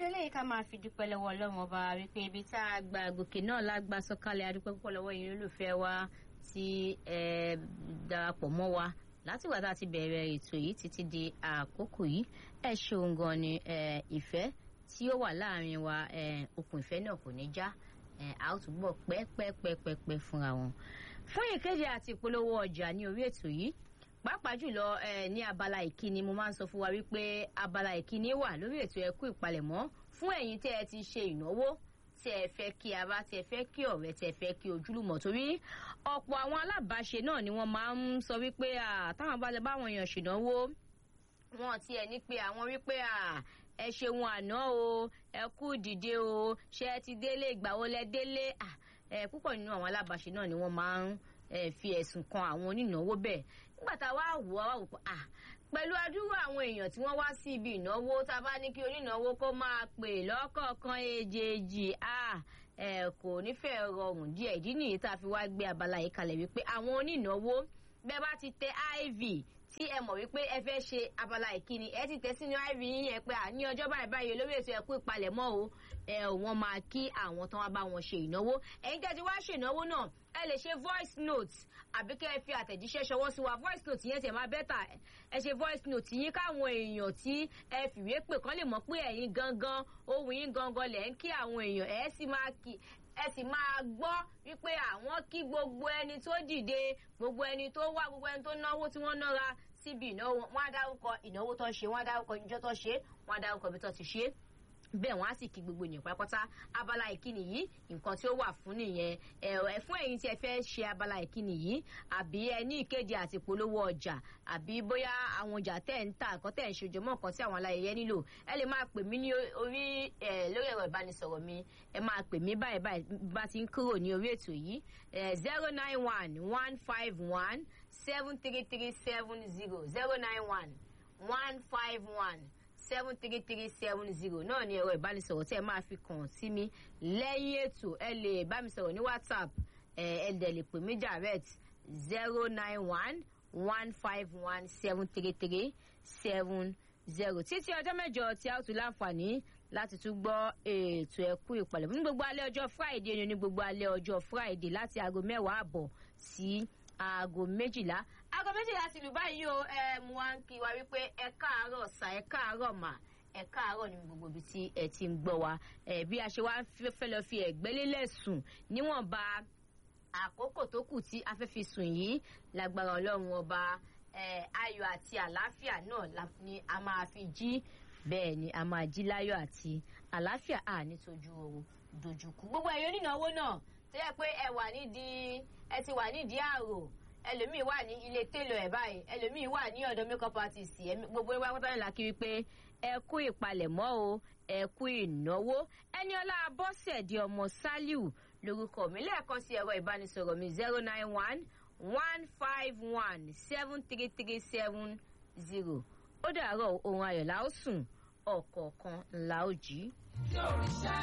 fi eléyìí ká máa fi dúpẹ́ lọ́wọ́ ọlọ́run ọba wípé ibi tá a gba gòkè náà lágbá sọ́kálẹ̀ adúpẹ́ púpọ̀ lọ́wọ́ yìí olùfẹ́ wa tí ẹ darapọ̀ mọ́ wa látìgbà tá a ti bẹ̀rẹ̀ ètò yìí títí di àkókò yìí ẹ ṣeun gan ni ìfẹ́ tí ó wà láàrin wa okùn ìfẹ́ náà kò ní já a ó túbọ̀ pẹ́pẹ́pẹ́pẹ́ fúnra wọn. fún ìkéde àti ìpolówó ọjà ní orí ètò yìí pàápàá jùlọ ní abala ìkíni mo máa ń sọ fún wa wípé abala ìkíni wà lórí ètò ẹkú ìpalẹ̀mọ́ fún ẹ̀yin tẹ́ ẹ ti ṣe ìnáwó tí ẹ fẹ́ kí ara tí ẹ fẹ́ kí ọ̀rẹ́ tí ẹ fẹ́ kí ojúlùmọ̀ torí ọ̀pọ̀ àwọn alábàáṣe náà ni wọ́n máa ń sọ wípé táwọn bá lè báwọn èèyàn ṣènáwó wọn tiẹ̀ ní pé àwọn wípé ẹ ṣeun àná o ẹ kú dìde o ṣé ẹ ti délé ìgbà wo lẹ délé púpọ̀ nínú àwọn alábàáṣe náà ni wọ́n máa ń fi ẹ̀sùn kan àwọn onínáwó bẹ́ẹ̀ nígbà tá a wá wò á wò à pẹ̀lú adúrú àwọn èèyàn tí wọ́n wá sí ibi ìnáwó tá a bá ní kí onínáwó kó máa pè lọ́kọ̀ọ̀kan èjèèjì à kò nífẹ̀ẹ́ rọrùn díẹ̀ ìdí nìyí tá a fi wá gbé abala yìí kalẹ̀ wípé àwọn onínáwó bẹ́ẹ̀ bá ti tẹ iv tí ẹ mọ̀ wípé ẹ fẹ́ ṣe abala ìkíni ẹ ti tẹ sínú iv yín yẹn pé ní ọjọ́ báyìí báyìí olórí ètò ẹ̀kú ìpalẹ̀mọ́ o ẹ ò wọ́n máa kí àwọn tán wá bá wọn ṣe ìnáwó ẹ̀yin tẹ́ ti wá ṣe ìnáwó náà ẹ lè ṣe voice note àbí kẹ́ ẹ fi àtẹ̀jíṣẹ́ ṣọwọ́ sí wa voice note yẹn tẹ̀ máa bẹ́tà ẹ ṣe voice note yín káwọn èèyàn tí ẹ fìwé pè kán lè mọ̀ pé ẹ̀yin gangan ohun yín gangan lẹ̀ ń kí àwọn èèyàn ẹ̀ sì máa kí ẹ sì máa gbọ́ wípé àwọn kí gbogbo ẹni tó dìde gbogbo ẹni tó wá gbogbo ẹni tó náwó tí wọ́n nára síbi ìnáwó wọn á dárúkọ ìnáwó tó ṣe wọn á dárúkọ ìjọ tó ṣe wọn á dárúkọ ibi tó ti ṣe bẹ́ẹ̀ wọ́n á sì kí gbogbo ènìyàn pátápátá abala ìkíni yìí nǹkan tí ó wà fún nìyẹn ẹ fún ẹ̀yin tí ẹ fẹ́ ṣe abala ìkíni yìí àbí ẹ ní ìkéde àti ìpolówó ọjà àbí bóyá àwọn ọjà tẹ̀ ń tà nǹkan tẹ̀ ń ṣojú mọ́ nǹkan tí àwọn aláyẹyẹ nílò ẹ lè máa pè mí ní orí ẹ lórí ẹ̀rọ ìbánisọ̀rọ̀ mi ẹ máa pè mí báyìí báyìí bá ti ń kúrò ní orí ètò yìí zero nine one one five one seven three three seven zero zero nine one one five one seven three three seven zero náà ni ẹ̀rọ ìbánisọ̀rọ̀ tí ẹ máa fi kàn sí mi lẹ́yìn ètò ẹ lè bá mi sọ̀rọ̀ ní whatsapp ẹ ẹ dẹ̀ lè pè mí direct zero nine one one five one seven three three seven zero títí ọjọ́ mẹ́jọ tí a ó tún láǹfààní láti tún gbọ́ ètò ẹ̀kú ìpàlẹ̀ ní gbogbo alẹ́ ọjọ́ friday ni ní gbogbo alẹ́ ọjọ́ friday láti aago mẹ́wàá àbọ̀ sí aago méjìlá aago méjìlá ti lù báyìí o ẹ mú wa ń kí wa wípé ẹ káàárọ̀ sà ẹ káàárọ̀ mà ẹ káàárọ̀ ní gbogbo ibi tí ẹ ti ń gbọ́ wa ẹ bí a ṣe wá fẹ́ lọ fi ẹ̀gbẹ́ lélẹ̀ sùn níwọ̀nba àkókò tó kù tí a fẹ́ fi sùn yìí lágbára ọlọ́run ọba ayọ̀ àti àlàáfíà náà ni a máa fi jí bẹ́ẹ̀ ni a máa jí láyọ̀ àti àlàáfíà à nítojú oorun dojúkú gbogbo ẹ̀yọ́ nínáwó náà tó yẹ pé ẹ wà nídìí ẹ ti wà nídìí àrò ẹlòmíì wà ní ilé télò ẹ báyìí ẹlòmíì wà ní ọ̀dọ̀ makeup artist gbogbo ẹgbẹ́ pátá ńlá kiri pé ẹ kú ìpalẹ̀mọ́ o ẹ kú ìnáwó ẹni ọlá bọ́sẹ̀dì ọmọ sálíù lórúkọ mi lẹ́ẹ̀kan sí ẹ̀rọ ìbánisọ̀rọ̀ mi zero nine one one five one seven three three seven zero ó dàárọ̀ ohun ayọ̀ la ó sùn ọ̀kọ̀ọ̀kan la ó jí.